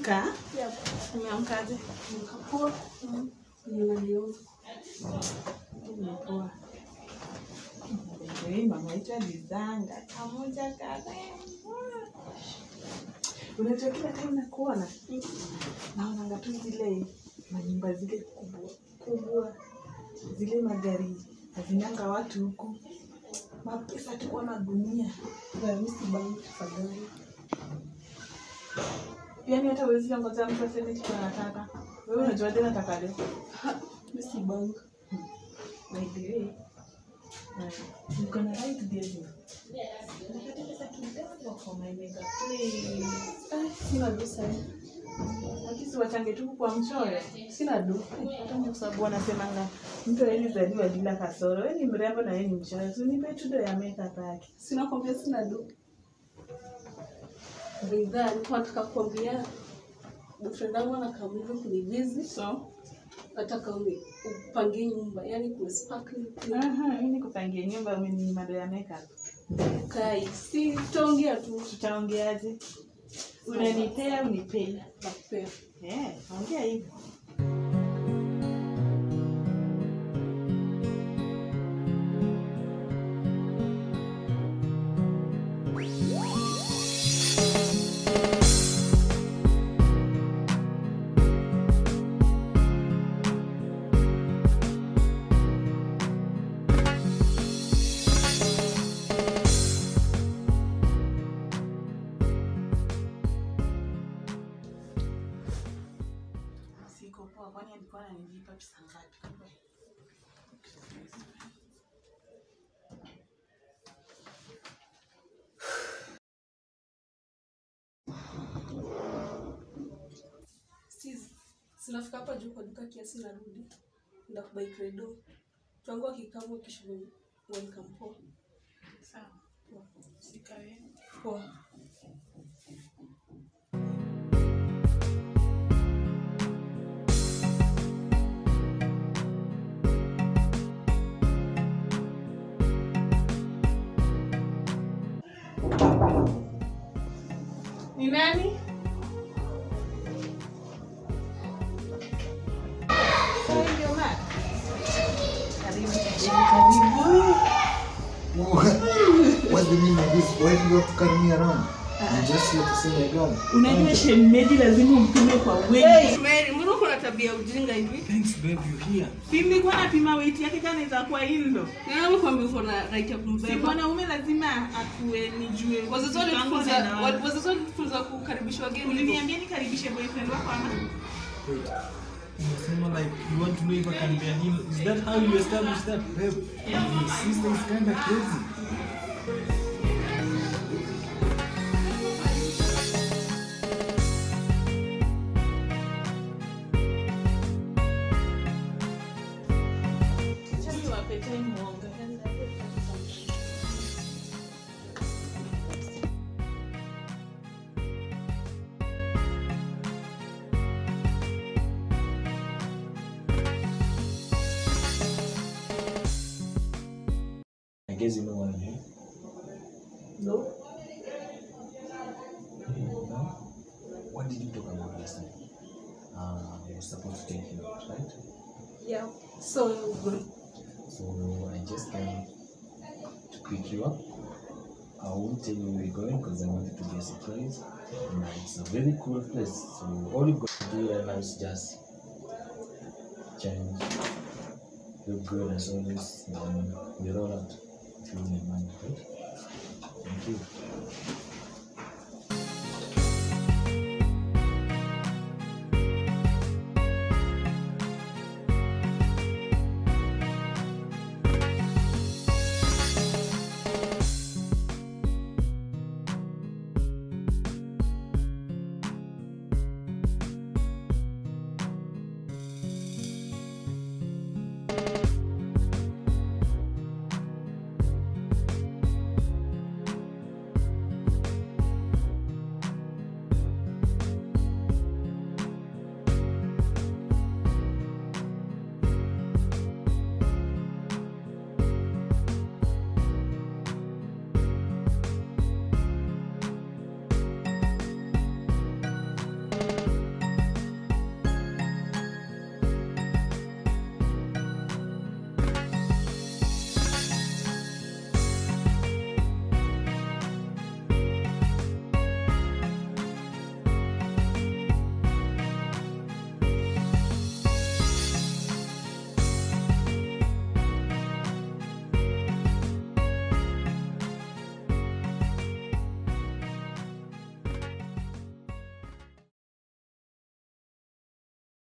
Umeamka? Umeamkaje? Nikapoa. Ninaliona. Umepoa. Hii mama yetu alizanga kamoja karembo. Unajua kila time nakuona naonanga tu zile manyumba zile kubwa kubwa, zile magari hazinanga watu huku, mapesa tu kwa magunia. Ramisi bangi tafadhali. Yaani hata huwezi ongoza mtu aseme kitu anataka. Wewe unajua tena nataka leo. Misi bangi. By the way, uh, you can write this. Unapata pesa kidogo for my makeup, please. Ah, sina do sana. Lakini wachange tu kwa mchoyo. Sina do. Hata kwa sababu wanasemanga mtu hawezi zaliwa bila kasoro. Wewe ni mrembo na wewe ni mchoyo. So nipe tu do ya makeup yake. Sina kwambia sina do. Bidhaa nilikuwa nataka kuambia boyfriend wangu anakaa hivyo kunivizi. So, Nataka uni upangie nyumba, yani kuwe sparkling clean. aha, mimi nikupangie nyumba umeninyima do ya makeup. Kai, si tutaongea tu. Tutaongeaje? Unanipea unipei. Nakupea. Eh, ongea hivyo. Siko poa, kwani alikuwa ananilipa pesa ngapi? Sis, sinafika hapa juu kwa duka kiasi narudi. Nda kubai credo. Tuangu akikamu kisha welcome poa. Sawa, Poa. sikawe. Poa. Ni nani? Wewe ndio Mark? Karibu, karibu. What's the meaning of this? Why do you have to carry me around? I'm just here to see my girl. Unajua shemeji lazima umpime kwa weight. Mary, mbona uko na tabia ya ujinga hivi? Thanks, babe, you're here. Si nilikuwa napima weight yake kama inaweza kuwa indo. Nani kwambia uko na right ya Si kumbeba? mwanaume lazima akue nijue. Wazazi Wangu walitufunza na wangu. wa- wazazi walitufunza kukaribisha wageni. hivyo. Uliniambia nikaribishe boyfriend wako ama? Wait. Unasema like you want to know if I can bear him. Is that how you establish that, babe? Your sister is kind of crazy. Acha niwape time muonge. I guess you know what I mean. No. No? What did you talk about last time? Uh, I was supposed to take you out, right? Yeah. So good. So I just came to pick you up. I won't tell you where we're going because I want it to be a surprise. And it's a very cool place. So all you've got to do right now is just change, look good as always, and then we roll out. If you don't mind, right? Thank you.